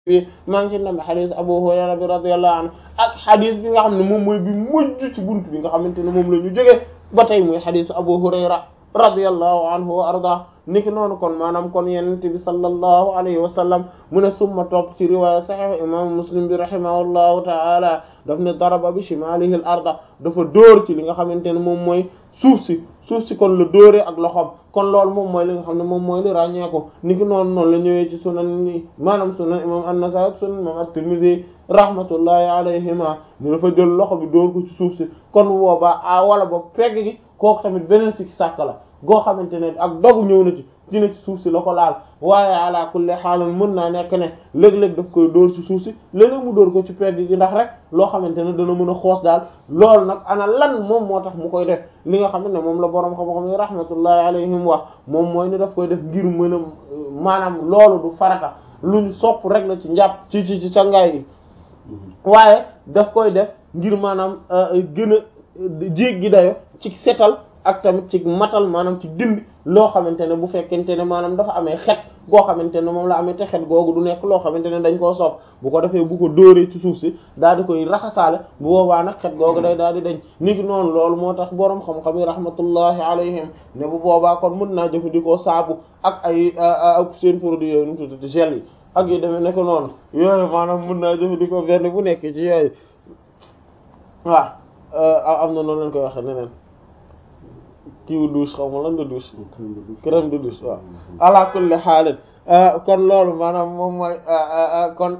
bi maa ngi ci nam xadis Abu Hurayra bi radiyallahu anhu ak xadis bi nga xam ne moom mooy bi mujj ci buntu bi nga xamante ne moom la ñu jógee ba tey muy xadisu Abu Hurayra radiyallahu anhu wa arda niki noonu kon maanaam kon yenente bi sallallahu alayhi wa sallam mu ne summa topp ci riwaaya sahih imam muslim bi rahimahullahu ta'ala daf ne daraba bi shimalihi al arda dafa dóor ci li nga xamante ne moom mooy suuf si suuf si kon la dóoree ak loxoom kon loolu moom mooy li nga xam ne moom mooy li ràññeeku niki noonu noonu la ñëwee ci sunan ni maanaam sunan imam an-Nasa'i ak sunan imam at-Tirmidhi rahmatullahi alayhima mu dafa jël loxo bi dóor ko ci suuf si kon boobaa a wala ba pegg gi kooku tamit beneen sikki sàkk la goo xamante ne ak dogu ñëw na ci dina ci suuf si la ko laal waaye ala kulli xaalan mën naa nekk ne léeg-léeg daf koy dóor ci suuf si léeg-léeg mu dóor ko ci pegg gi ndax rek loo xamante ne dana mën a xoos daal loolu nag ana lan moom moo tax mu koy def li nga xam ne moom la boroom xam-xam yi rahmatullahi alayhim wax moom mooy ni daf koy def ngir mën a maanaam loolu du farata lu ñu sopp rek la ci njàpp ci ci ci sangaay yi waaye daf koy def ngir maanaam gën a jéggi dayo ci setal ak tamit ci matal maanaam ci dindi loo xamante ne bu fekkente ne maanaam dafa amee xet goo xamante ne moom la amee te xet googu du nekk loo xamante ne dañ koo sopp bu ko defee bu ko dóoree ci suuf si daal di koy raxasaale bu boobaa nag xet googu day daal di dañ niki noonu loolu moo tax boroom xam-xam yi rahmatullahi alayhim ne bu boobaa kon mën naa jëfandikoo saabu ak ay ak seen produit yooyu nu tuddati gel yi ak yu demee nekk noonu yooyu maanaam mën naa jëfandikoo benn bu nekk ci yooyu waaw am na noonu lañ koy waxee neneen kiiwu douche xaw ma lan nga douche crème de douche waaw ala kulli xaalin kon loolu maanaam moom mooy kon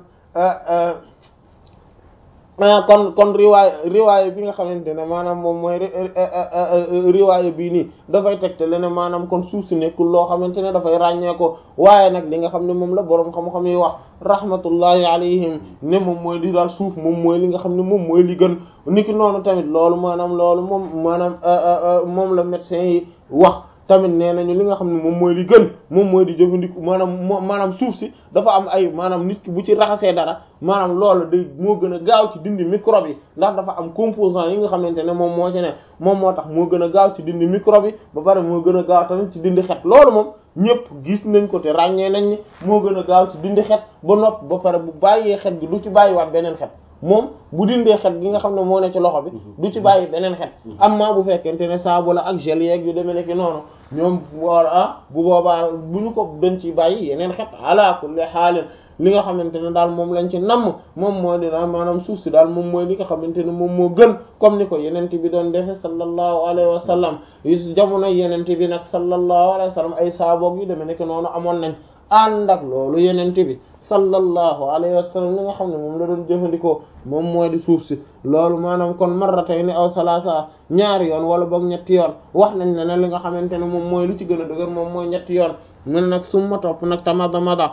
kon kon riwaay riwaay bi nga xamante ne maanaam moom mooy riwaay bii nii dafay tegte le ne maanaam kon suuf si nekkul loo xamante ne dafay ràññee ko waaye nag li nga xam ne moom la boroom xam-xam yi wax rahmatullahi alayhim ne moom mooy di daal suuf moom mooy li nga xam ne moom mooy li gën niki noonu tamit loolu maanaam loolu moom maanaam moom la médecin yi wax tamit nee nañu li nga xam ne moom mooy li gën moom mooy di jëfandiku maanaam maanaam suuf si dafa am ay maanaam nit ki bu ci raxasee dara maanaam loolu day moo gën a gaaw ci dindi microbe yi ndax dafa am composant yi nga xamante ne moom moo ci ne moom moo tax moo gën a gaaw ci dindi microbe yi ba pare moo gën a gaaw tamit ci dindi xet loolu moom ñëpp gis nañ ko te ràññee nañ ni moo gën a gaaw ci dindi xet ba nopp ba pare bu bàyyee xet gi du ci bàyyiwaat beneen xet moom bu dindee xet gi nga xam ne moo ne ci loxo bi du ci bàyyi beneen xet amma bu fekkente ne saabu la ak gel yeeg yu demee nekk noonu ñoom war ah bu boobaa bu ñu ko dañ ci bàyyi yeneen xet ala kulli xaalin li nga xamante ne daal moom lañ ci namm moom moo dina maanaam suuf si daal moom mooy li nga xamante ne moom moo gën comme ni ko yenente bi doon defe sallallahu alayhi wa sallam yu jamono yenente bi nag sallallahu alayhi wa sallam ay saaboog yu demee nekk noonu amoon nañ ànd ak loolu yenente bi sallallahu alayhi wa sallam li nga xam ne moom la doon jëfandikoo moom mooy di suuf si loolu maanaam kon marratayni aw salaasa ñaari yoon wala boog ñetti yoon wax nañ ne ne li nga xamante ne moom mooy li ci gën a dëgër moom mooy ñetti yoon mun nag summa topp nag tamada mada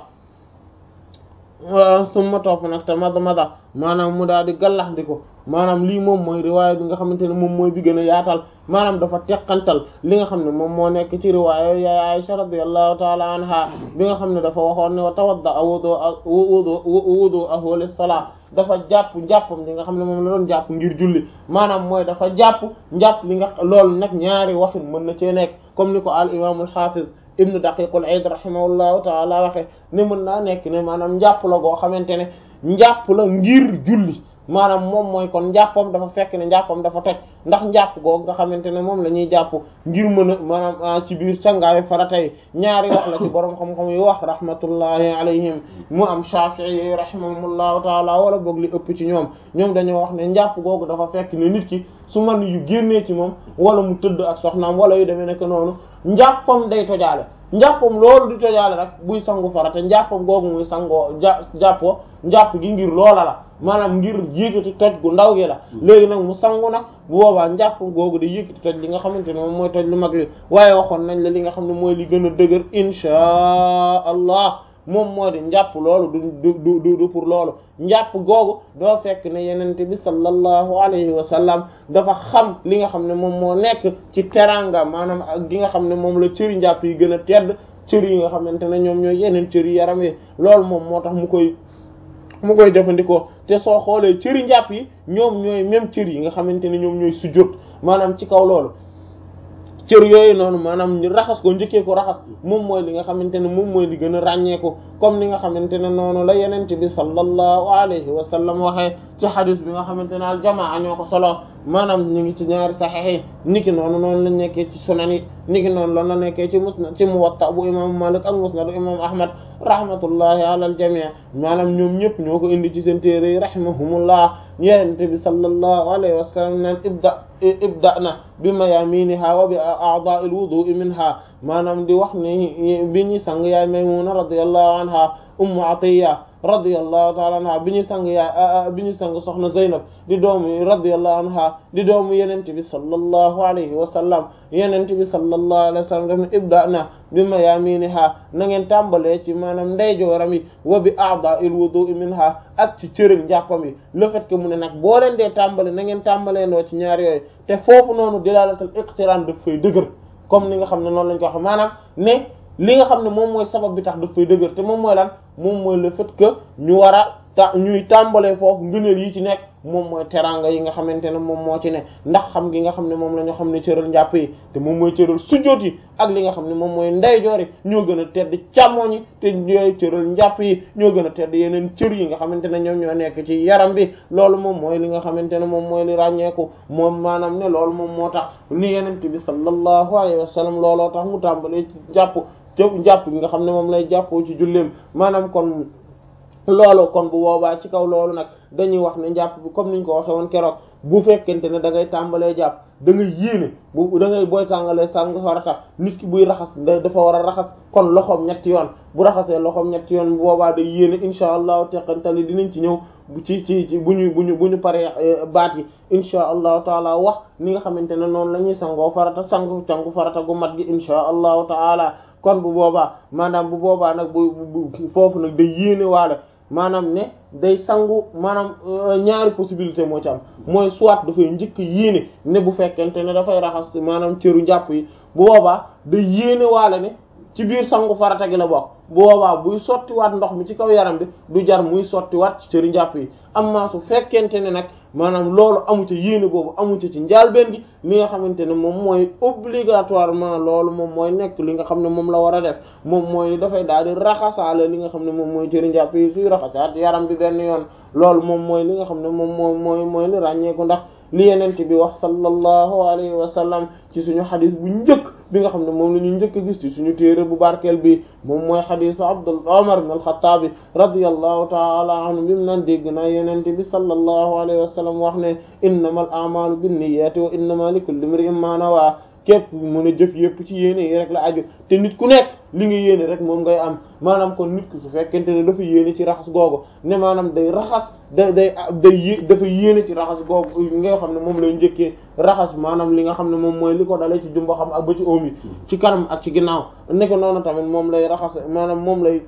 summa topp nag tamada mada maanaam mu daal di gallax di ko maanaam lii moom mooy riwaaya bi nga xamante ne moom mooy bi gën a yaatal maanaam dafa teqantal li nga xam ne moom moo nekk ci riwaaya yaay Aisha radiyallahu taala anha bi nga xam ne dafa waxoon ne wa tawadda wudu wudu wudu ahwa lis-salaa dafa jàpp njàppam li nga xam ne moom la doon jàpp ngir julli maanaam mooy dafa jàpp njàpp li nga loolu nag ñaari waxin mën na cee nekk comme ni ko al imaamul xaafiz ibnu daqiqul aid rahimahullahu taala waxe ne mën naa nekk ne maanaam njàpp la goo xamante ne njàpp la ngir julli maanaam moom mooy kon njàppam dafa fekk ne njàppam dafa toj ndax njàpp googu nga xamante ne moom la ñuy jàpp ngir mën a maanaam ci biir sangaayu farata yi ñaari wax la ci borom xam-xam yi wax rahmatullahi alayhim mu am Shafi'i rahimahumullahu taala wala boog li ëpp ci ñoom ñoom dañoo wax ne njàpp googu dafa fekk ne nit ki su man yu génnee ci moom wala mu tëdd ak soxnaam wala yu demee nekk noonu njàppam day tojaale njàppam loolu di tojaale nag buy sangu farata njàppam googu muy sangoo ja jàppoo njàpp gi ngir loola la maanaam ngir yëkkati toj gu ndaw gi la léegi nag mu sangu nag bu boobaa njàpp googu di yëkkati toj li nga xamante ne moom mooy toj lu mag li waaye waxoon nañ la li nga xam ne mooy li gën a dëgër inchaa allah moom moo di njàpp loolu du du du du pour loolu njàpp googu doo fekk ne yenente bi sallallahu alayhi wa sallam dafa xam li nga xam ne moom moo nekk ci teranga maanaam ak gi nga xam ne moom la cëri njàpp yi gën a tedd cëri yi nga xamante ne ñoom ñooy yeneen cëri yaram yi loolu moom moo tax mu koy mu koy jëfandikoo te soo xoolee cëri njàpp yi ñoom ñooy même cër yi nga xamante ne ñoom ñooy sujjóot maanaam ci kaw loolu cër yooyu noonu maanaam ñu raxas ko njëkkee ko raxas moom mooy li nga xamante ne moom mooy li gën a ràññeeku comme ni nga xamante ne noonu la yenente bi sallallahu alayhi wa sallam waxee ci xadis bi nga xamante ne al jamaa ñoo ko solo maanaam ñu ngi ci ñaari saxiix yi niki noonu noonu lañ nekkee ci sunan yi niki noonu loolu la nekkee ci musnad ci muwatta bu imam malik ak musnad imam ahmad rahmatullahi ala al jamii maanaam ñoom ñëpp ñoo ko indi ci seen téere yi rahimahumullah yenente bi sallallahu alayhi wa sallam naan ibda ibda na bi mayaminiha wa bi a'da'il wudu'i minha maanaam di wax ni bi ñuy sang yaay maymuna radiyallahu anha ummu atiya radiyallahu ta'ala anha bi ñuy sang yaay bi ñuy sang soxna zaynab di doomu radiyallahu anha di doomu yenente bi sallallahu alayhi wa sallam yenente bi sallallahu alayhi wa sallam def na ibda na bi mayaminiha na ngeen tàmbalee ci maanaam ndeyjooram yi wa bi a'da'il wudu'i minha ak ci cërëg njàppam yi le fait que mu ne nag boo leen dee tàmbale na ngeen tàmbalee ndoo ci ñaar yooyu te foofu noonu dilalatal iqtiran daf fay dëgër comme ni nga xam ne noonu lañ ko wax maanaam ne li nga xam ne moom mooy sabab bi tax daf fay dëgër te moom mooy lan moom mooy le fait que ñu war a ta ñuy tàmbalee foofu ngëneel yi ci nekk moom mooy teranga yi nga xamante ne moom moo ci ne ndax xam gi nga xam ne moom la ñu xam ne cëral njàpp yi te moom mooy cëral sujjóot yi ak li nga xam ne moom mooy ndeyjoor yi ñoo gën a tedd càmmoñ yi te ñooy cëral njàpp yi ñoo gën a tedd yeneen cër yi nga xamante ne ñoom ñoo nekk ci yaram bi loolu moom mooy li nga xamante ne moom mooy li ràññeeku moom maanaam ne loolu moom moo tax ni yenent bi sallallahu alayhi wa sallam looloo tax mu tàmbalee jàpp jàpp gi nga xam ne moom lay jàppoo ci julleem maanaam kon loolu kon bu boobaa ci kaw loolu nag dañuy wax ne njàpp bi comme niñ ko waxee woon keroog bu fekkente ne da ngay tàmbalee jàpp da ngay yéene bu da ngay booy tàngalee sangu farata nit ki buy raxas dafa war a raxas kon loxoom ñetti yoon bu raxasee loxoom ñetti yoon bu boobaa day yéene insha allahu teqantali dinañ ci ñëw ci ci ci bu ñu bu ñu bu ñu paree baat yi insha allahu taala wax ni nga xamante ne noonu la ñuy sangoo farata sangu sangu farata gu mat gi insha allahu taala kon bu boobaa maanaam bu boobaa nag bu foofu nag day yéene waale maanaam ne day sangu maanaam ñaari possibilité moo ci am mooy soit dafay njëkk yéene ne bu fekkente ne dafay raxas maanaam cëru njàpp yi bu boobaa day yéene waale ne ci biir sangu farata gi la bokk bu boobaa buy sottiwaat ndox mi ci kaw yaram bi du jar muy sottiwaat ci cëru njàpp yi amma su fekkente ne nag maanaam loolu amu ca yéene boobu amu ca ci njaalbeen gi li nga xamante ne moom mooy obligatoirement loolu moom mooy nekk li nga xam ne moom la war a def moom mooy dafay daal di raxasaale li nga xam ne moom mooy cëri njàpp yi suy raxasaat yaram bi benn yoon loolu moom mooy li nga xam ne moom mooy mooy mooy li ràññeeku ndax li yenente bi wax sallallahu alayhi wa sallam ci suñu xadis bu njëkk bi nga xam ne moom la ñu njëkk a gis ci suñu téere bu barkeel bi moom mooy xadisu Abdul Umar ibn al-Khattab radiyallahu ta'ala anhu bi mu naan dégg naa yenente bi sallallahu alayhi wa sallam wax ne innamal a'malu binniyati wa innama likulli imri'in ma nawa képp mu ne jëf yëpp ci yéene yi rek la aju te nit ku nekk li nga yéene rek moom ngay am maanaam kon nit ku su fekkente ne dafa yéene ci raxas googu ne maanaam day raxas day day day dafa yéene ci raxas googu nga xam ne moom lay njëkkee raxas maanaam li nga xam ne moom mooy li ko dalee ci jumbo xam ak ba ci oom yi ci kanam ak ci ginnaaw nekk noonu tamit moom lay raxas maanaam moom lay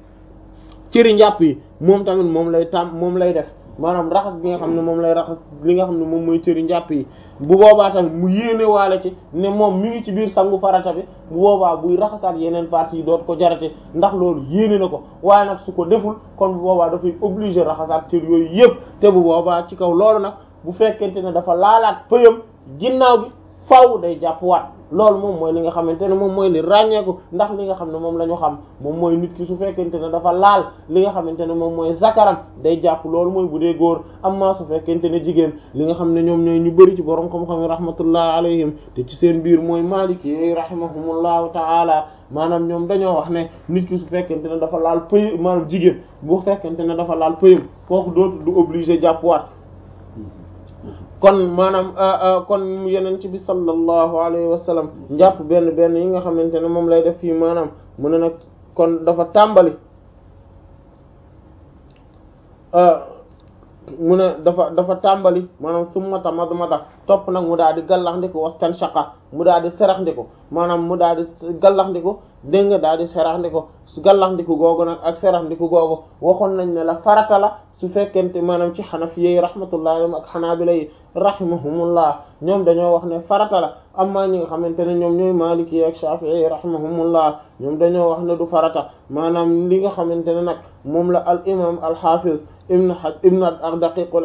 cëri njàpp yi moom tamit moom lay tam moom lay def maanaam raxas bi nga xam ne moom lay raxas li nga xam ne moom mooy cëri njàpp yi bu boobaa tamit mu yéene waale ci ne moom mi ngi ci biir sangu farata bi bu boobaa buy raxasaat yeneen parties yi doot ko jarate ndax loolu yéene na ko waaye nag su ko deful kon bu boobaa dafay obligé raxasaat cër yooyu yëpp te bu boobaa ci kaw loolu nag bu fekkente ne dafa laalaat pëyam ginnaaw bi faaw day jàpp waat loolu moom mooy li nga xamante ne moom mooy li ràññeeku ndax li nga xam ne moom la ñu xam moom mooy nit ki su fekkente ne dafa laal li nga xamante ne moom mooy zakaram day jàpp loolu mooy bu dee góor amma su fekkente ne jigéen li nga xam ne ñoom ñooy ñu bëri ci borom xam-xam yi rahmatullah alayhim te ci seen biir mooy maliki yi rahimahumullahu taala maanaam ñoom dañoo wax ne nit ki su fekkente ne dafa laal pëy maanaam jigéen bu fekkente ne dafa laal pëyam kooku dootu du obligé jàpp waat kon maanaam kon yeneen ci bi sallallahu alayhi wa sallam njàpp benn benn yi nga xamante ne moom lay def fii maanaam mu ne nag kon dafa tàmbali mu ne dafa dafa tàmbali maanaam summata madmada topp nag mu daal di gallax ndiko wastan shaqa mu daal di serax ndiko maanaam mu daal di gallax ndiko dégg nga daal di serax ndiko su gallax ndiko googu nag ak serax ndiko googu waxoon nañ ne la farata la su fekkente maanaam ci xanafiyyi rahmatullahi alayhim ak xanaabila yi rahimahumullah ñoom dañoo wax ne farata la amma ñi nga xamante ne ñoom ñooy maliki ak shafi'i rahimahumullah ñoom dañoo wax ne du farata maanaam li nga xamante ne nag moom la al imam al hafiz ibn haj ibn daqiqul aid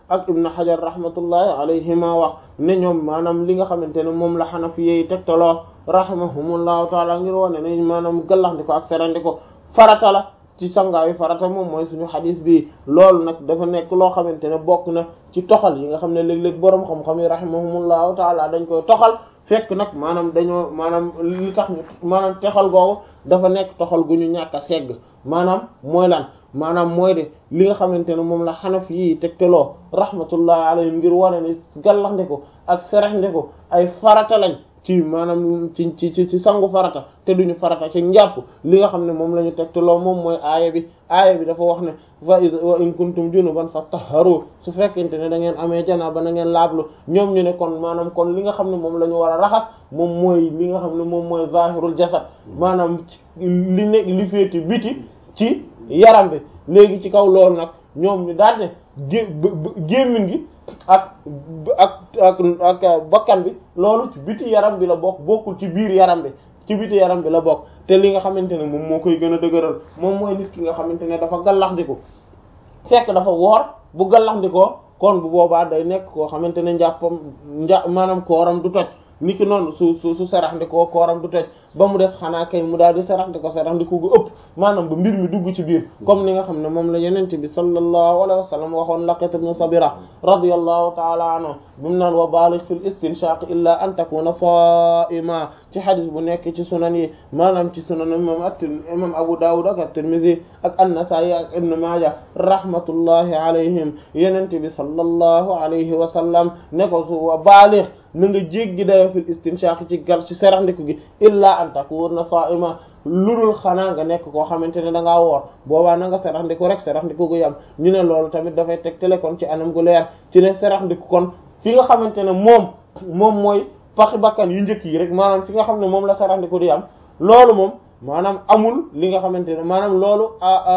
ak ibnu hajar rahmatullahi alayhima wax ne ñoom maanaam li nga xamante ne moom la xanafi yi tegtaloo rahimahumullahu taala ngir wone ne maanaam gallax ndi ko ak serandi ko farata la ci sangaayu farata moom mooy suñu xadis bi loolu nag dafa nekk loo xamante ne bokk na ci toxal yi nga xam ne léeg-léeg boroom xam-xam yi rahimahumullahu taala dañ koy toxal fekk nag maanaam dañoo maanaam li tax ñu maanaam toxal googu dafa nekk toxal gu ñu ñàkk a segg maanaam mooy lan maanaam mooy de li nga xamante ne moom la xanaf yi tegteloo rahmatullahi alayhi ngir wane ne gallax ndeko ak serax ndeko ay farata lañ ci maanaam ci ci ci sangu farata te duñu farata ci njàpp li nga xam ne moom la ñu tegteloo moom mooy aaya bi aaya bi dafa wax ne fa wa in kuntum junuban fattaharu su fekkente ne da ngeen amee janaaba na ngeen laablu ñoom ñu ne kon maanaam kon li nga xam ne moom la ñu war a raxas moom mooy li nga xam ne moom mooy zahirul jasad maanaam li nekk li féeti biti ci yaram bi léegi ci kaw loolu nag ñoom ñu daal ne gé gémmiñ gi ak ak ak ak bakkan bi loolu ci biti yaram bi la bokk bokkul ci biir yaram bi ci biti yaram bi la bokk te li nga xamante ne moom moo koy gën a dëgëral moom mooy nit ki nga xamante ne dafa gallaxndiku fekk dafa woor bu gallaxndikoo kon bu boobaa day nekk koo xamante ne njàppam njà maanaam kooram du toj niki noonu su su su seraxndikoo kooram du toj ba mu des xanaa kay mu daal di seraxndiko seraxndiko gu ëpp maanaam ba mbir mi dugg ci biir comme ni nga xam ne moom la yenente bi sallallahu alayhi wa sallam waxoon Laqit ibn Sabira radiyallahu ta'ala anhu bi mu naan wa baligh fil istinshaq illa an takuna sa'ima ci xadis bu nekk ci sunan yi maanaam ci sunan imam at imam Abu Dawud ak at-Tirmidhi ak an-Nasa'i ak Ibn Majah rahmatullahi alayhim yenente bi sallallahu alayhi wa sallam ne ko su wa baligh na nga jéggi dayo fil istinshaq ci gar ci seraxndiku gi illa an takuna sa'ima lulul xanaa nga nekk koo xamante ne da ngaa woor boobaa na nga seraxndiku rek seraxndiku gu yam ñu ne loolu tamit dafay teg télécon ci anam gu leer ci ne seraxndiku kon fi nga xamante ne moom moom mooy paxi bakkan yu njëkk yi rek maanaam fi nga xam ne moom la seraxndiku di am loolu moom maanaam amul li nga xamante ne maanaam loolu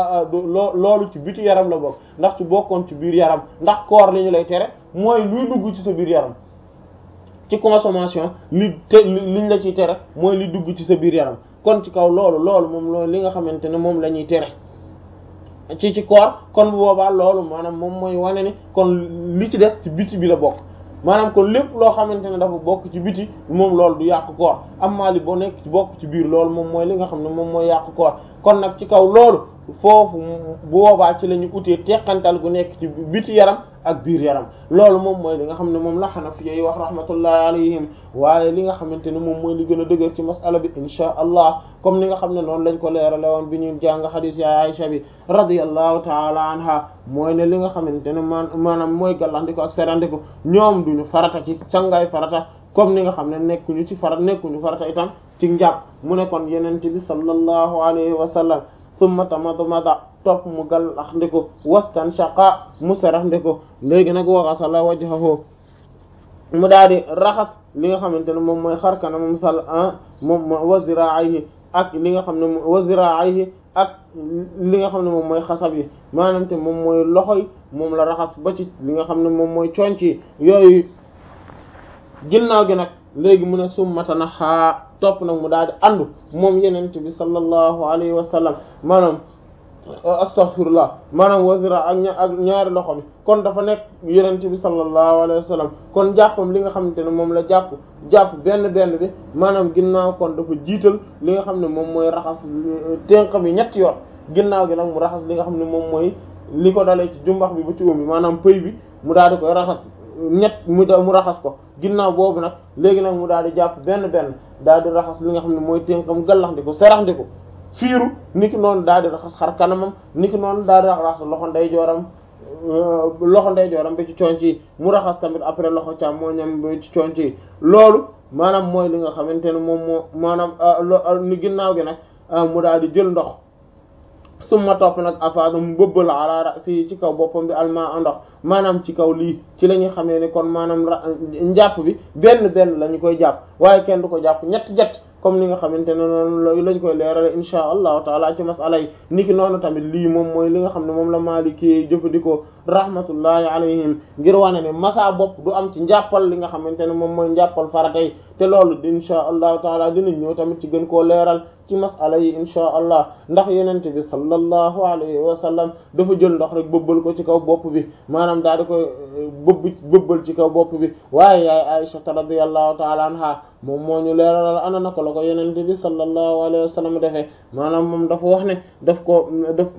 loo loolu ci biti yaram la bokk ndax ci bokkoon ci biir yaram ndax koor li ñu lay tere mooy luy dugg ci sa biir yaram ci consommation li te liñ la ciy tere mooy li dugg ci sa biir yaram kon ci kaw loolu loolu moom loolu li nga xamante ne moom la ñuy tere ci ci koor kon bu boobaa loolu maanaam moom mooy wane ni kon li ci des ci biti bi la bokk maanaam kon lépp loo xamante ne dafa bokk ci biti moom loolu du yàq koor amma li boo nekk ci bokk ci biir loolu moom mooy li nga xam ne moom mooy yàq koor kon nag ci kaw loolu foofu bu boobaa ci la ñu utee teqantal gu nekk ci biti yaram ak biir yaram loolu moom mooy li nga xam ne moom la Hanafi yi wax rahmatullahi alayhim waaye li nga xamante ne moom mooy li gën a dëgër ci masala bi insha allah comme ni nga xam ne noonu lañ ko leerale woon bi ñu jàng xadiis ya Aisha bi radiyallahu taala anha mooy ne li nga xamante ne man maanaam mooy gàllandiko ak serandiko ñoom duñu farata ci sangaay farata comme ni nga xam ne nekkuñu ci farat nekkuñu farata itam ci njàpp mu ne kon yenente bi sallallahu alayhi wa sallam summa tamadmada topp mu gallax ndiko wastan shaqa mu serax ndiko léegi nag waxasala wajhahu mu daal di raxas li nga xamante ne moom mooy xarkana moom sal moom wa zira'ayhi ak li nga xam ne wa zira'ayhi ak li nga xam ne moom mooy xasab yi maanaam te moom mooy loxo yi moom la raxas ba ci li nga xam ne moom mooy conc yi yooyu ginnaaw gi nag léegi mu ne summata na xaa topp nag mu daal di andu moom yenent bi sallallahu alayhi wa sallam maanaam astaghfirullah maanaam wasira ak ña ak ñaari loxo mi kon dafa nekk yenent bi sallallahu alayhi wa sallam kon jàppam li nga xamante ne moom la jàpp jàpp benn benn bi maanaam ginnaaw kon dafa jiital li nga xam ne moom mooy raxas tenq bi ñetti yoon ginnaaw gi nag mu raxas li nga xam ne moom mooy li ko dalee ci jumbax bi ba ci oom bi maanaam pëy bi mu daal di koy raxas ñett mu mu raxas ko ginnaaw boobu nag léegi nag mu daal di jàpp benn benn daal di raxas li nga xam ne mooy tënkam gallax ndi ko serax ndi ko fiiru niki noonu daal di raxas xar kanamam niki noonu daal di raxas loxo ndeyjooram loxo ndeyjooram ba ci conc yi mu raxas tamit après loxo càmmoñam ba ci conc yi loolu maanaam mooy li nga xamante ne moom moo maanaam ni ginnaaw gi nag mu daal di jël ndox summa topp nag afaada mu bëbbal ala rasi ci kaw boppam bi alma ndox maanaam ci kaw lii ci la ñuy xamee ne kon maanaam njàpp bi benn benn la ñu koy jàpp waaye kenn du ko jàpp ñett jett comme ni nga xamante ne noonu lañ koy leerale insha allahu taala ci masala yi niki noonu tamit lii moom mooy li nga xam ne moom la Maliki jëfandikoo rahmatullahi alayhim ngir wane ne masa bopp du am ci njàppal li nga xamante ne moom mooy njàppal farata yi te loolu insha allahu taala dinañ ñëw tamit ci gën koo leeral ci masala yi insha allah ndax yenente bi sallallahu alayhi wa sallam dafa jël ndox rek bëbbal ko ci kaw bopp bi maanaam daal di koy bëbb bëbbal ci kaw bopp bi waaye yaay Aisha radiyallahu taala anha moom moo ñu leeralal ana naka la ko yenente bi sallallahu alayhi wa sallam defee maanaam moom dafa wax ne daf ko daf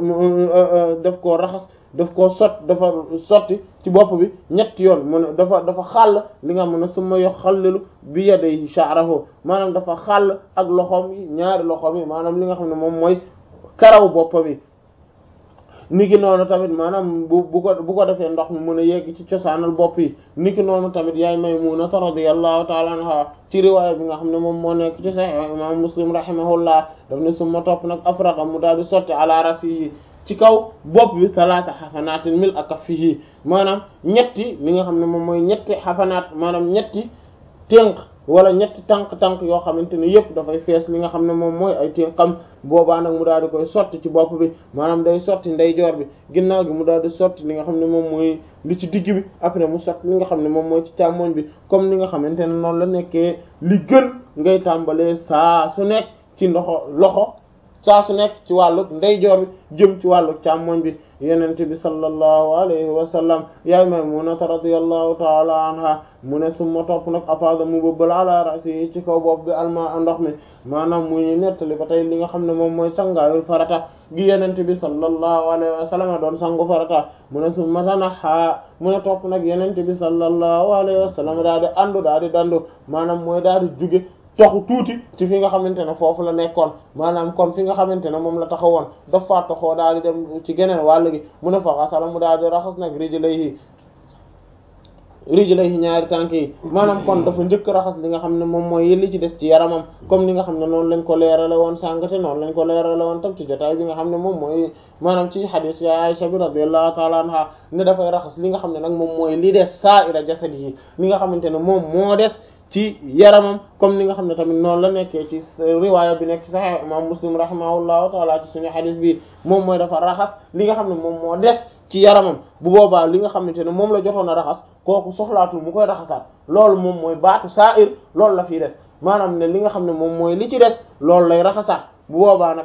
daf koo raxas daf koo sot dafa sotti ci bopp bi ñetti yoon mu ne dafa dafa xàll li nga xam ne suma yo xallilu bi yaday sha'rahu maanaam dafa xàll ak loxoom yi ñaari loxoom yi maanaam li nga xam ne moom mooy karaw bopp bi niki noonu tamit maanaam bu bu ko bu ko defee ndox mi mën a yegg ci cosaanal bopp yi niki noonu tamit yaay Maymuna radiyallahu ta'ala anha ci riwaaya bi nga xam ne moom moo nekk ci Sahih imam Muslim rahimahullah daf ne suma topp nag afraqa mu daal di sotti ala rasi yi ci kaw bopp bi salaata xafanaatin mil akaffihi maanaam ñetti li nga xam ne moom mooy ñetti xafanaat maanaam ñetti tënk wala ñetti tànk-tànk yoo xamante ne yëpp dafay fees li nga xam ne moom mooy ay tënkam boobaa nag mu daal di koy sotti ci bopp bi maanaam day sotti ndeyjoor bi ginnaaw gi mu daal di sotti li nga xam ne moom mooy li ci digg bi après mu sotti li nga xam ne moom mooy ci càmmoñ bi comme li nga xamante ne noonu la nekkee li gën ngay tàmbalee saa su nekk ci ndoxo loxo saa su nekk ci wàllug ndeyjoor bi jëm ci wàllug càmmoñ bi yenente bi sallallahu alayhi wa sallam yaay Maymunata radiyallahu taala anha mu ne summa topp nag afada mu bëbbal ala rasi yi ci kaw bopp bi alma ndox mi maanaam mu ñu nettali ba tey li nga xam ne moom mooy sangaayul farata gi yenente bi sallallahu alayhi wa sallam doon sangu farata mu ne summa tanaha mu ne topp nag yenente bi sallallahu alayhi wa sallam daal di andu daal di dandu maanaam mooy daal di juge toxu tuuti ci fi nga xamante ne foofu la nekkoon maanaam kon fi nga xamante ne moom la taxawoon dafa toxoo daal di dem ci geneen wàll gi mu ne fa xasala mu daal di raxas nag rijlayhi rijlayhi ñaari tànk yi maanaam kon dafa njëkk raxas li nga xam ne moom mooy li ci des ci yaramam comme ni nga xam ne noonu lañ ko leerale woon sàngate noonu lañ ko leerale woon tam ci jotaay bi nga xam ne moom mooy maanaam ci hadith ya Aisha bi radiyallahu ta'ala anha ne dafay raxas li nga xam ne nag moom mooy li des sa'ira jasadihi li nga xamante ne moom moo des ci yaramam comme ni nga xam ne tamit noonu la nekkee ci riwaaya bi nekk ci Sahih imam Muslim rahimahullahu taala ci suñu hadith bi moom mooy dafa raxas li nga xam ne moom moo des ci yaramam bu boobaa li nga xamante ne moom la jotoon a raxas kooku soxlaatul mu koy raxasaat loolu moom mooy baatu sa'ir loolu la fii des maanaam ne li nga xam ne moom mooy li ci des loolu lay raxasaat bu boobaa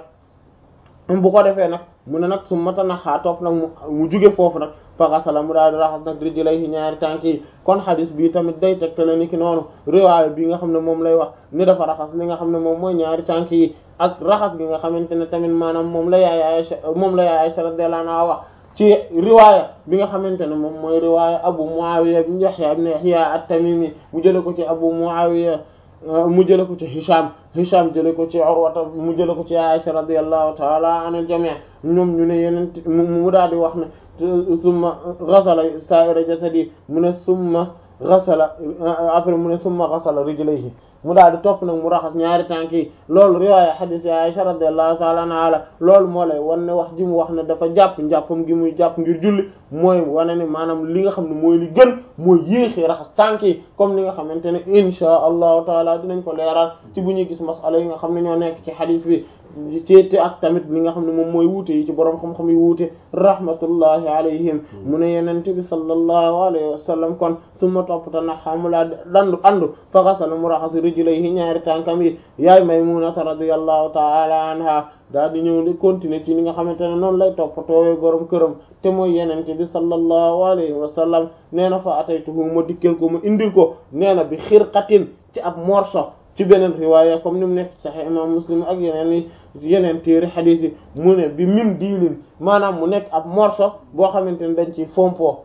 nag bu ko defee nag mu ne nag su mata naxaa topp nag mu mu juge foofu nag faxasala mu daal di raxas nag rijlayhi ñaari tànk yi kon xadis bi tamit day tegtale ni ki noonu riwaaya bi nga xam ne moom lay wax ni dafa raxas li nga xam ne moom mooy ñaari tànk yi ak raxas gi nga xamante ne tamit maanaam moom la yaay Aisha moom la yaay Aisha radiyallahu anha wax ci riwaaya bi nga xamante ne moom mooy riwaaya Abu Muawiya ibn Yahya ibn Yahya at-Tamimi mu jële ko ci Abu Muawiya mu jële ko ci Hisham Hisham jële ko ci Urwata mu jële ko ci Aisha radiyallahu ta'ala anil jami' ñoom ñu ne yeneen mu daal di wax ne summa ghasala sa'ira jasadi mu ne summa ghasala après mu ne summa ghasala rijlayhi mu daal di topp nag mu raxas ñaari tànk yi loolu riwaaya hadith ya Aisha radiyallahu ta'ala anha loolu moo lay wan ne wax ji mu wax ne dafa jàpp njàppam gi muy jàpp ngir julli mooy wane ne maanaam li nga xam ne mooy li gën mooy yéexee raxas tànk yi comme ni nga xamante ne insha allahu taala dinañ ko leeral ci bu ñuy gis masala yi nga xam ne ñoo nekk ci hadith bi ci ak tamit li nga xam ne moom mooy wuute yi ci boroom xam-xam yi wuute rahmatullahi alayhim mu ne yenente bi sallallahu alayhi wa sallam kon suma toppata na xamulaa dandu andu fa xasala mu raxas rijlayhi ñaari tànkam yi yaay Maymunata radiyallahu ta'ala anha daal di ñëw di continuer ci li nga xamante ne noonu lay toppatoowee borom këram te mooy yenente bi sallallahu alayhi wa sallam nee na fa ataytuhu ma dikkal ko ma indil ko nee na bi xirqatin ci ab morso ci beneen riwaaya comme ni mu nekk Sahih imam Muslim ak yeneen yeneen téere xadiis yi mu ne bi min diilin maanaam mu nekk ab morso boo xamante ne dañ ci fompo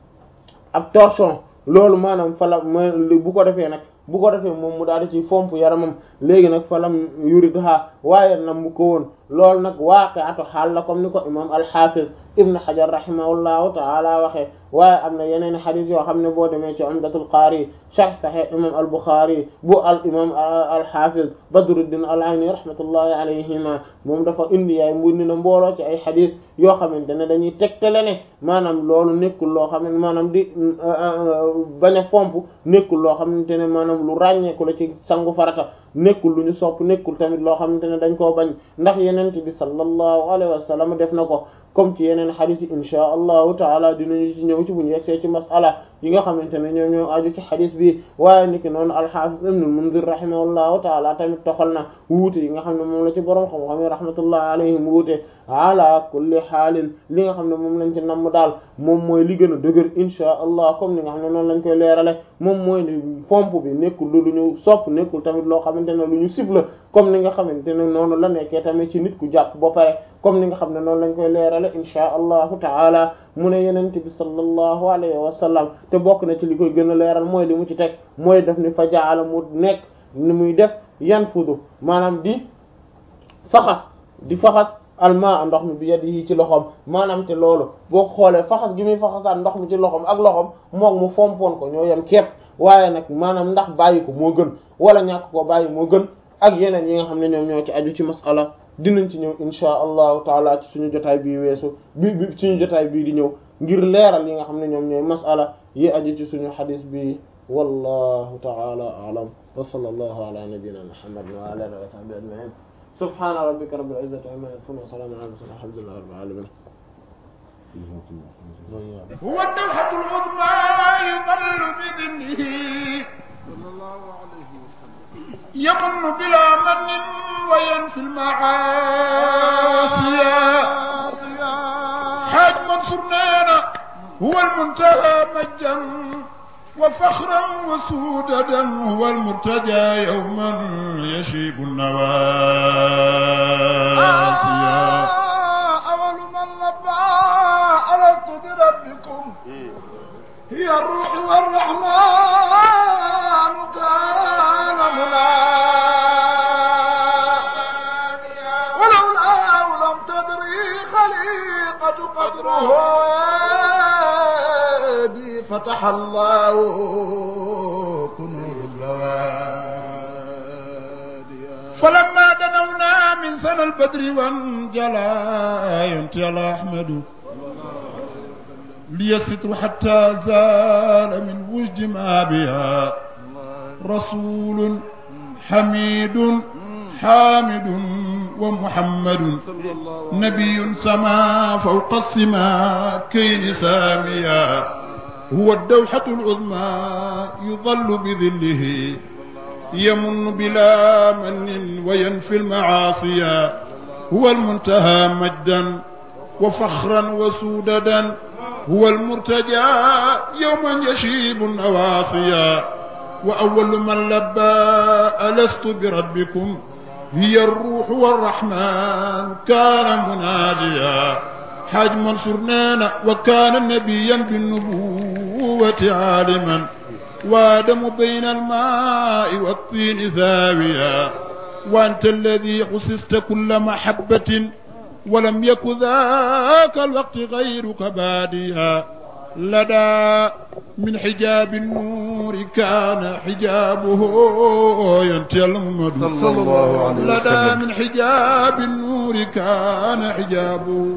ab torchon loolu maanaam fala ma bu ko defee nag bu ko defee moom mu daal di ci fomp yaramam léegi nag falam yuridha waaye nam mu ko woon loolu nag waaqi'atu xaal la comme ni ko imam al-Hafiz ibn Hajar rahimahullahu ta'ala waxee waaye am na yeneen xadis yoo xam ne boo demee ci Umdatul Qaari sharh Sahih imam al-Bukhari bu al imam al-Hafiz Badruddin al-Ayni rahmatullahi alayhima moom dafa indi yaay mbundi na mbooloo ci ay xadis yoo xamante ne dañuy tegtale ne maanaam loolu nekkul loo xam ne maanaam di bañ a fomp nekkul loo xamante ne maanaam lu ràññeeku la ci sangu farata nekkul lu ñu sopp nekkul tamit loo xamante ne dañ koo bañ ndax yeneen bi sallallahu alayhi wa sallam def na ko comme ci yeneen xadis yi inchaa allahu taala dinañu ci ñëw ci bu ñu yegsee ci masala yi nga xamante ne ñoom ñoo aju ci xadis bi waaye niki noonu alxaafis ibnul mundir rahimahullahu taala tamit toxal na wuute yi nga xam ne moom la ci borom xam-xam yi rahmatullah alayhim wuute ala kulli xaalin li nga xam ne moom lañ ci namm daal moom mooy li gën a dëgër inchaa allah comme ni nga xam ne noonu lañ koy leerale moom mooy ni fomp bi nekkul lu ñu sopp nekkul tamit loo xamante ne lu ñu sib la comme ni nga xamante ne noonu la nekkee tamit ci nit ku jàpp ba pare comme ni nga xam ne noonu lañ koy leerale inchaa allahu taala mu ne yenente bi sallallahu alayhi wa sallam te bokk na ci li koy gën a leeral mooy li mu ci teg mooy def ni fa jaala mu nekk ni muy def yan fudu maanaam di faxas di faxas almaa ndox mi bi yadi yi ci loxoom maanaam te loolu boo xoolee faxas gi muy faxasaat ndox mi ci loxoom ak loxoom moom mu fompoon ko ñoo yem képp waaye nag maanaam ndax bàyyi ko moo gën wala ñàkk ko bàyyi moo gën ak yeneen yi nga xam ne ñoom ñoo ci aju ci masala dinañ ci ñëw insha allahu taala ci suñu jotaay bii weesu bi bi suñu jotaay bii di ñëw ngir leeral yi nga xam ne ñoom ñooy masala yi aju ci suñu xadis bi wallahu taala a'lam wa sallallahu ala nabiyyina muhammad wa ala alihi wa sahbihi ajma'in subhana rabbika rabbil izzati amma yasifun wa salamun ala al-mursalin alhamdulillahi rabbil alamin هو الدوحة العظمى يظل بذنه صلى الله عليه وسلم يمن بلا من وينفي المعاصي حاج منصور نانا هو المنتهى مجا وفخرا وسوددا هو المرتجى يوما يشيب النواسي أول من لبى ألست بربكم هي الروح والرحمن كان مناديا ولولاه لم تدري خليقة قدره بي فتح الله كنوز البوادي فلما دنونا من سنة البدر وانجلى ينتهي على أحمد لي الستر حتى زال من وجد ما بها رسول حميد حامد ومحمد نبي سما فوق السماء كين ساميا هو الدوحة العظمى يظل بظله يمن بلا من وينفي المعاصي هو المنتهى مجدا وفخرا وسوددا هو المرتجى يوما يشيب النواصيا وأول من لبى ألست بربكم هي الروح والرحمن كان مناجيا حاج منصور نانا وكان نبيا بالنبوة عالما وادم بين الماء والطين ثاويا وأنت الذي حسست كل محبة ولم يك ذاك الوقت غيرك باديا لدى من حجاب النور كان حجابه ينتهي الممد صلى الله عليه لدى وسلم من حجاب النور كان حجابه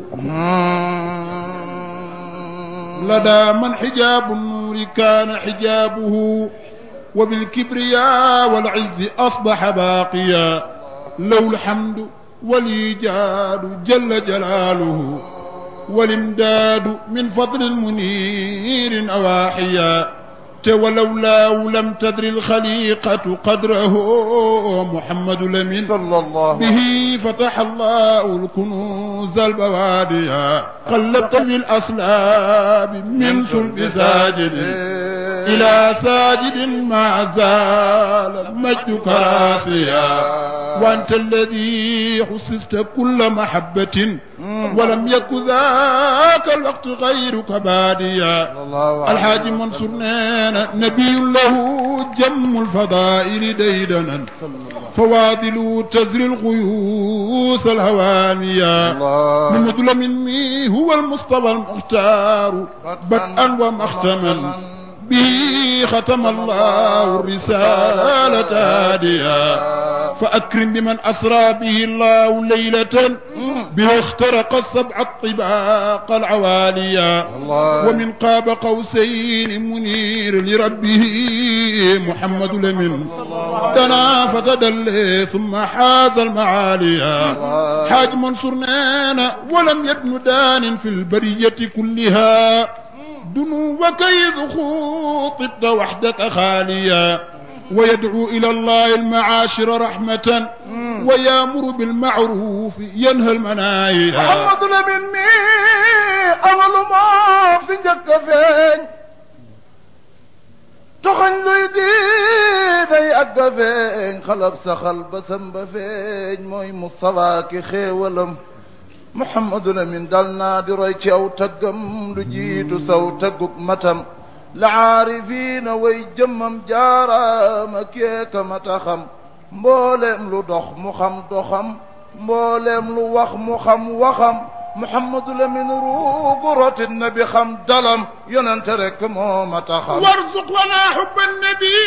لدى من حجاب النور كان حجابه وبالكبرياء والعز أصبح باقيا له الحمد والإيجاد جل جلاله والامداد من فضل منير أواحيا ولولاه لم تدر الخليقة قدره محمد لمن صلى الله به فتح الله الكنوز البواديا قلبت في الأسلاب من سلب ساجد إلى ساجد ما زال مجدك راسيا وأنت الذي حسست كل محبة ولم يك ذاك الوقت غيرك باديا الله عليه الحاج منصور نانا نبي له جم الفضائل ديدنا فواضل تزري الغيوث الهوانية الله محمد مني هو المصطفى المختار بدءا ومختما به ختم الله الرسالة هاديا فأكرم بمن أسرى به الله ليلة به اخترق السبع الطباق العواليا الله. ومن قاب قوسين منير لربه محمد لمن دنا فتدلي ثم حاز المعاليا حاج منصور نانا ولم يدن دان في البرية كلها دنوك إذ خوطبت وحدك خاليا ويدعو إلى الله المعاشر رحمة ويامر بالمعروف ينهى المناهي Muhammadu Lamin mi amalu moo fi njëkk a feeñ toxañ luy di day àgg a feeñ xalab saxal basam ba feeñ mooy Mustafa ki xéewalam Muhammadu Lamin dal naa di roy ci aw taggam lu jiitu saw tagguk matam la aarifiina way jëmmam jaaraama keeka mata xam mbooleem lu dox mu xam doxam mbooleem lu wax mu xam waxam Muhammadu Lamin ruugu rotit na bi xam dalam yonente rek moo mata xam وارزق لنا حب النبي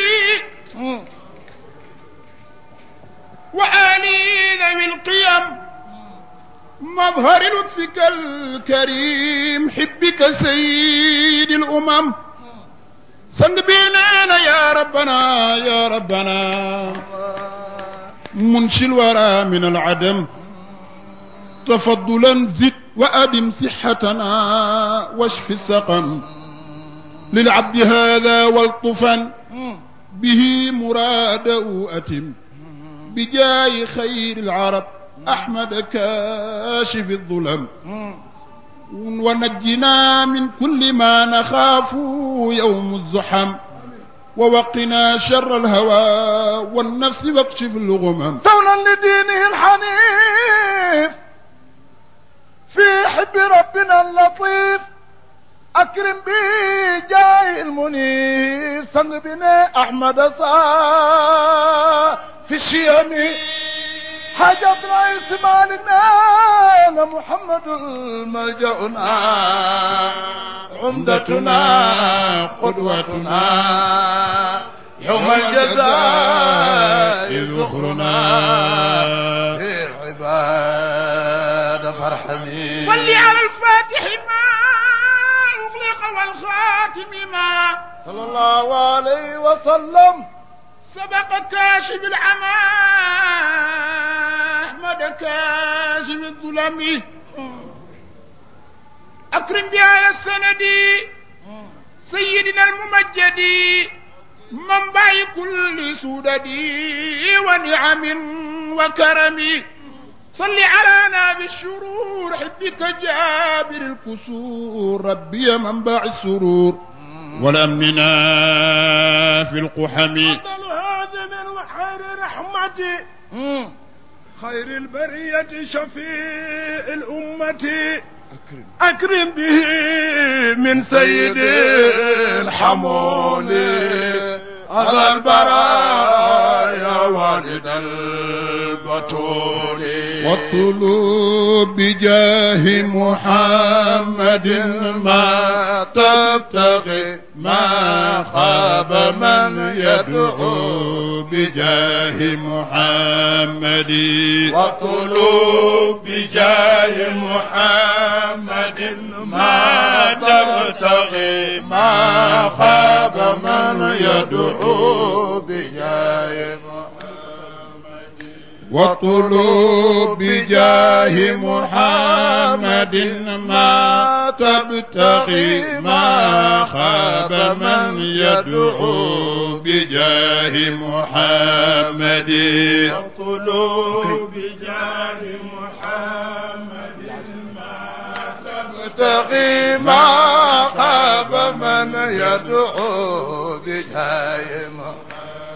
وآله ذوي القيم مظهر لطفك الكريم حبك سيد الأمم سند بيننا يا ربنا يا ربنا منشي الورى من العدم تفضلا زد وأدم صحتنا واشف السقم للعبد هذا والطفا به مراده أتم بجاي خير العرب أحمد كاشف الظلم ونجنا من كل ما نخاف يوم الزحم ووقنا شر الهوى والنفس واكشف الغمم ثونا لدينه الحنيف في حب ربنا اللطيف أكرم به جاي المنيف سنگ بنا أحمد صا في الشيم حاجة رئيس مالكنا محمد الملجأنا عمدتنا قدوتنا يوم الجزاء ذخرنا في العباد فارحمي صل على الفاتح ما أغلق والخاتم ما صلى الله عليه وسلم سبق كاشف العمى أحمد كاشف الظلم أكرم بها السند سيدنا الممجد منبع كل سدد ونعم وكرم صل علينا بالشرور حبك جابر الكسور ربي منبع السرور ولأمننا في القحم أفضل هذا من خير رحمتي خير البرية شفيع الأمة أكرم به من سيد الحمول هذا البرايا والد البتول واطلب بجاه محمد ما تبتغي ما خاب من يدعو بجاه محمد واطلب بجاه محمد ما تبتغي ما خاب من يدعو بجاه واطلب بجاه محمد ما تبتغي ما خاب من يدعو بجاه محمد واطلب بجاه محمد ما تبتغي ما خاب من يدعو بجاه محمد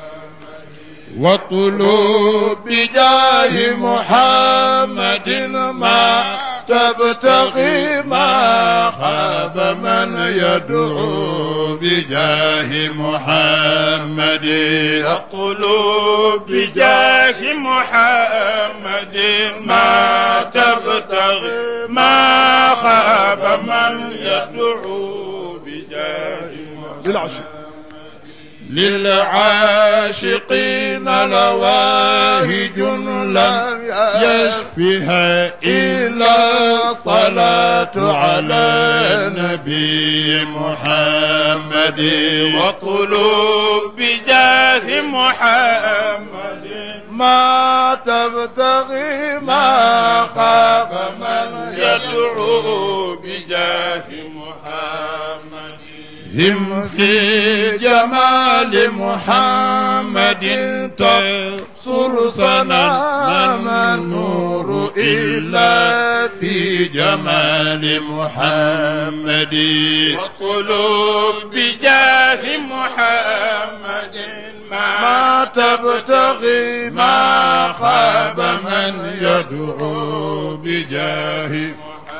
واطلب بجاه محمد ما تبتغي ما خاب من يدعو بجاه محمد اطلب بجاه محمد ما تبتغي ما خاب من يدعو بجاه محمد للعاشقين لواهج لم يشفها إلا الصلاة على النبي محمد وقلوب بجاه محمد ما تبتغي ما خاب من يدعو بجاه محمد هم في جمال محمد تبصر سنا ما النور إلا في جمال محمد وقلوب بجاه محمد ما تبتغي ما خاب من يدعو بجاه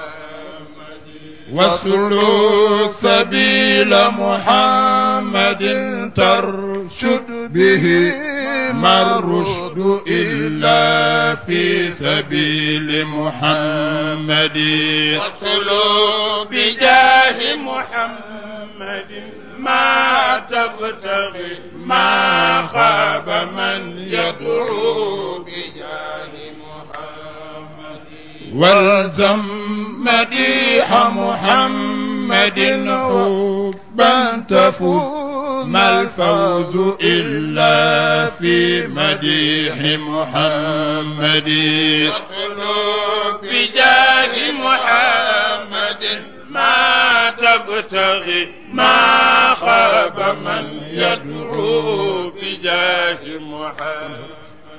واسلك سبيل محمد ترشد به ما الرشد إلا في سبيل محمد وقلوب بجاه محمد ما تبتغي ما خاب من يدعو بجاه محمد والزم مديح محمد حبا تفوز ما الفوز إلا في مديح محمد وقلوب بجاه محمد ما تبتغي ما خاب من يدعو بجاه محمد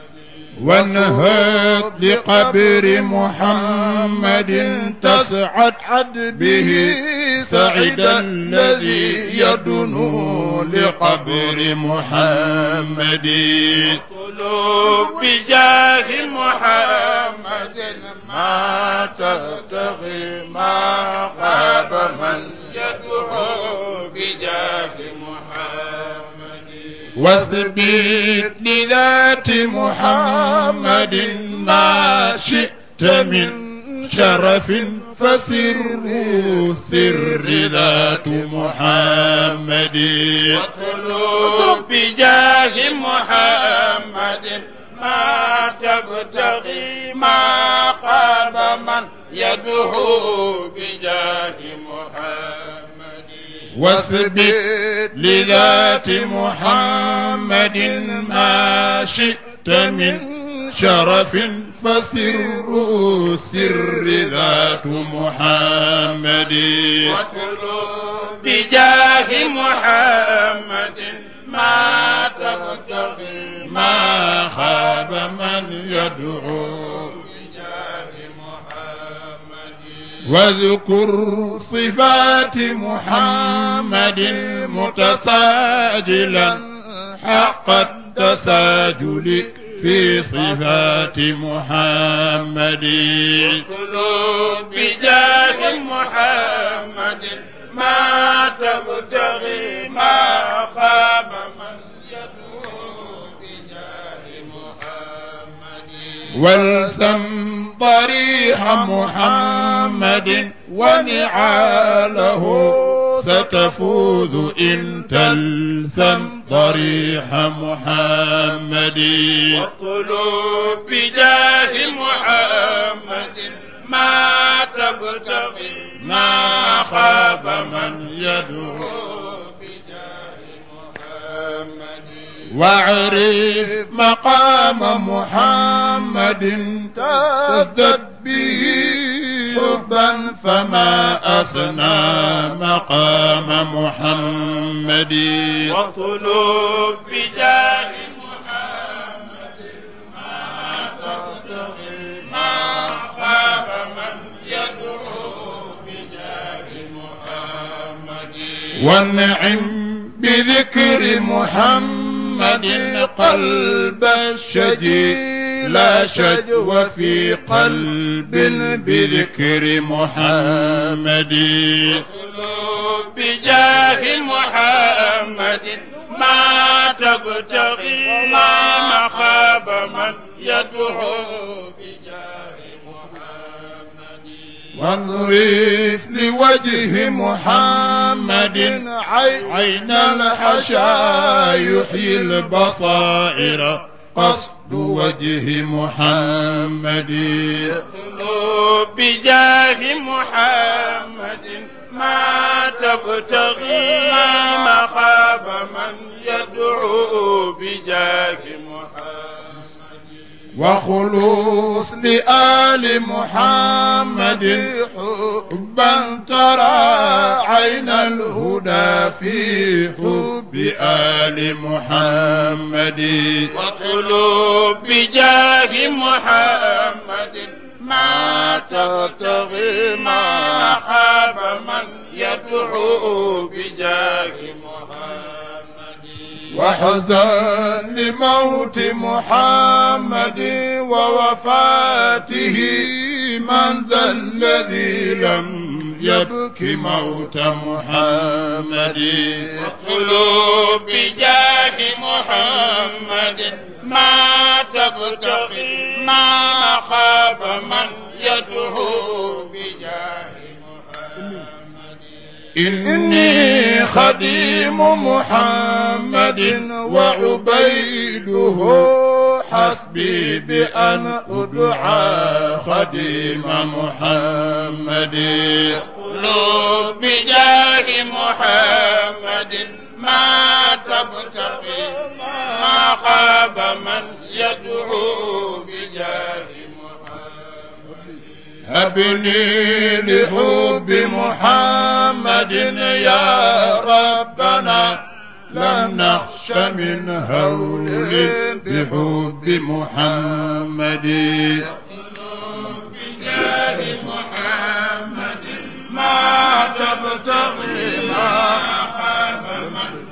وانهض لقبر محمد تسعد به سعد الذي يدنو لقبر محمد قلوب بجاه محمد ما تبتغي ما خاب من يدعو بجاه محمد واثبت لذات محمد ما شئت من شرف فسر سر ذات محمد وقلوب بجاه محمد ما تبتغي ما خاب من يدعو بجاه محمد واثبت لذات محمد ما شئت من شرف فسر سر ذات محمد وقلوب بجاه محمد ما تبتغي ما خاب من يدعو بجاه محمد واذكر صفات محمد متساجلا حق التساجل في صفات محمد قلوب بجاه محمد ما تبتغي ما خاب من يدعو بجاه محمد والثم ضريح محمد ونعاله ستفوز إن تلثم ضريح محمد وقلوب بجاه محمد ما تبتغي ما خاب من يدعو بجاه محمد واعرف مقام محمد تزدد به حبا فما أسنى مقام محمد وقلوب بجاه محمد ما تبتغي ما خاب من يدعو بجاه محمد وانعم بذكر محمد قلب الشجي لا شجو في قلب بذكر محمد قلوب بجاه محمد ما تبتغي ما خاب من يدعو بجاه محمد واضرف لوجه محمد عين الحشا يحيي البصائر قصد وجه محمد اطلب بجاه محمد ما تبتغي ما خاب من يدعو بجاه محمد وخلوص لآل محمد حبا ترى عين الهدى في حب آل محمد واطلب بجاه محمد ما تبتغي ما خاب من يدعو بجاه محمد وحزن لموت محمد ووفاته من ذا الذي لم يبك موت محمد واطلب بجاه محمد ما تبتغي ما خاب من يدعو بجاه إني خديم محمد وعبيده حسبي بأن أدعى خديم محمد اطلب بجاه محمد ما تبتغي ما خاب من يدعو بجاه هبني لحب محمد يا ربنا لم نخش من هول بحب محمد بجاه محمد ما تبتغي ما خاب من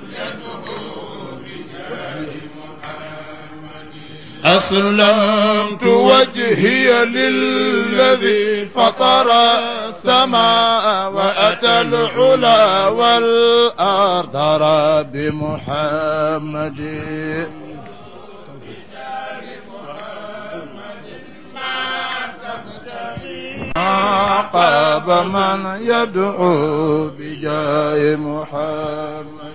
أسلمت وجهي للذي فطر السماء وأتى العلا والأرض رب محمد ما قاب من يدعو بجاه محمد